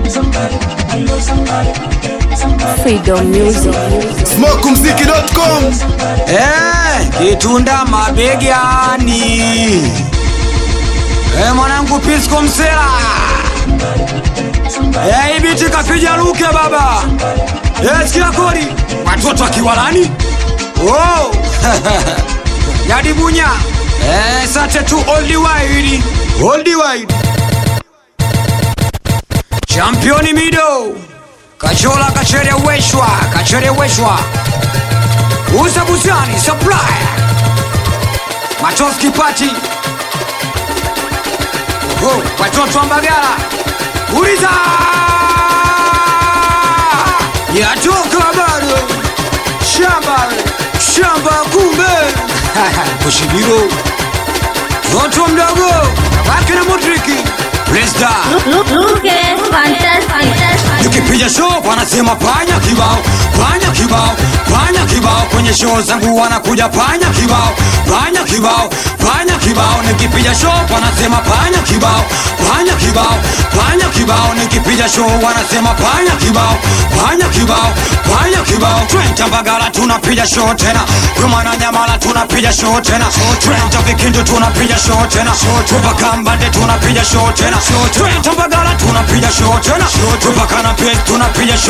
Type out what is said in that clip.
Freedom Music. Smokumziki.com Eh, kitunda mabegani. Eh, mwanangu Pisco Msela. Eh, ibiti kapija luke baba. Eh, sikia kodi. Watoto akiwalani. Oh. Yadi bunya. Eh, sate tu old wide. Old wide. Championi mido. Kachola kacheleweshwa, kacheleweshwa. Uza Buzani Supplier Matoski Party Oho, watoto wa Mbagala Uliza Yatoka bado Shamba Shamba kumbe Kushibiro Toto mdogo Wake na Modriki Presda Look, look at fantastic. Nikipiga show wanasema panya kibao, panya kibao, panya kibao. Kwenye show zangu wanakuja panya kibao, panya kibao, panya kibao. Nikipiga show wanasema panya kibao, panya kibao, panya kibao. Nikipiga show wanasema panya kibao, panya kibao, panya kibao. Twenta Mbagala tunapiga show tena, Roma na Nyamala tunapiga show tena, Twenta Vikindu tunapiga show tena, Tupaka Mbande tunapiga show tena, Twenta Mbagala tunapiga show tena, Tupaka na Pes tunapiga show